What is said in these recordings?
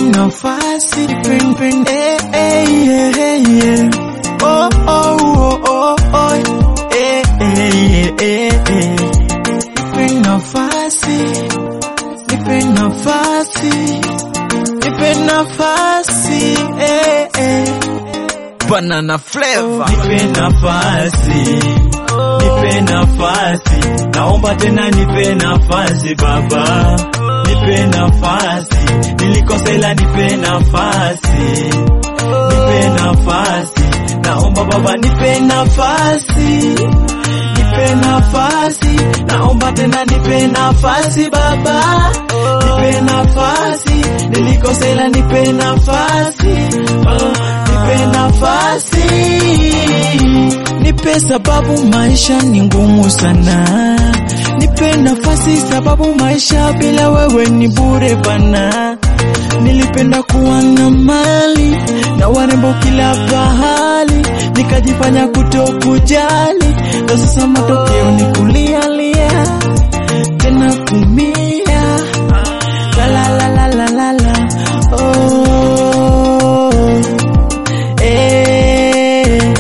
nafasi, nipe nipe eh eh yeah, yeah, yeah. Oh oh oh oh oh eh eh eh eh nipe nafasi, nipe nafasi, nipe nafasi eh eh Banana flavor. nipe nafasi, nipe nafasi, naomba tena nipe nafasi baba, nipe nafasi, nilikosela nipe nafasi, nipe nafasi, naomba baba nipe nafasi, nipe nafasi, naomba tena nipe nafasi baba, nipe nafasi, nilikosela nipe nafasi, oh, nipe nafasi, nipe sababu maisha ni ngumu sana, nipe nafasi sababu maisha bila wewe ni bure bana. Nilipenda kuwa na mali na warembo kila pahali, nikajifanya kutokujali, ndo sasa matokeo ni kulialia tena kumia la la la la la la la oh eh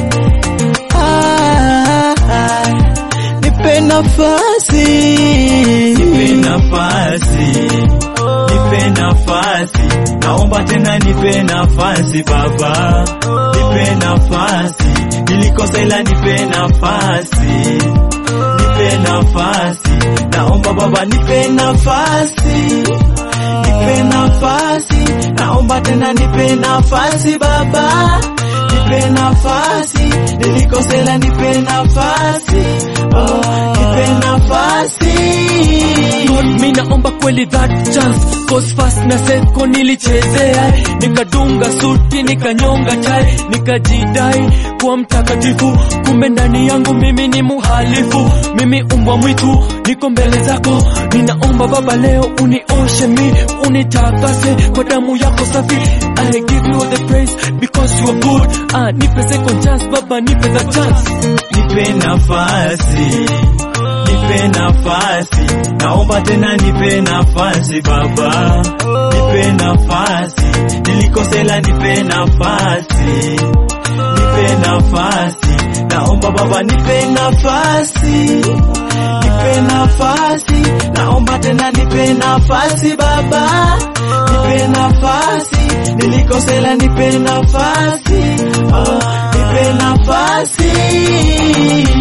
ah, ah. nipe nafasi nipe nafasi nipe nafasi naomba tena nipe nafasi baba nipe nafasi nilikosela nipe nafasi nipe nafasi naomba baba nipe nafasi nipe nafasi naomba tena nipe nafasi baba nipe nafasi nilikosela nipe nafasi oh, nipe nafasi God, mi naomba kweli that chance cause fast na seko nilichezea nikadunga suti nikanyonga chai nikajidai kuwa mtakatifu kumbe ndani yangu mimi ni muhalifu mimi umbwa mwitu niko mbele zako ninaomba baba leo unioshe mi unitakase kwa damu yako safi I give you the praise because you are good ah, nipe second chance baba nipe the chance nipe nafasi nipe nafasi naomba tena nipe nafasi baba nipe nafasi nilikosela nipe nafasi nipe nafasi naomba baba nipe nafasi nipe nafasi naomba tena nipe nafasi baba nipe nafasi nilikosela nipe nafasi oh, nipe nafasi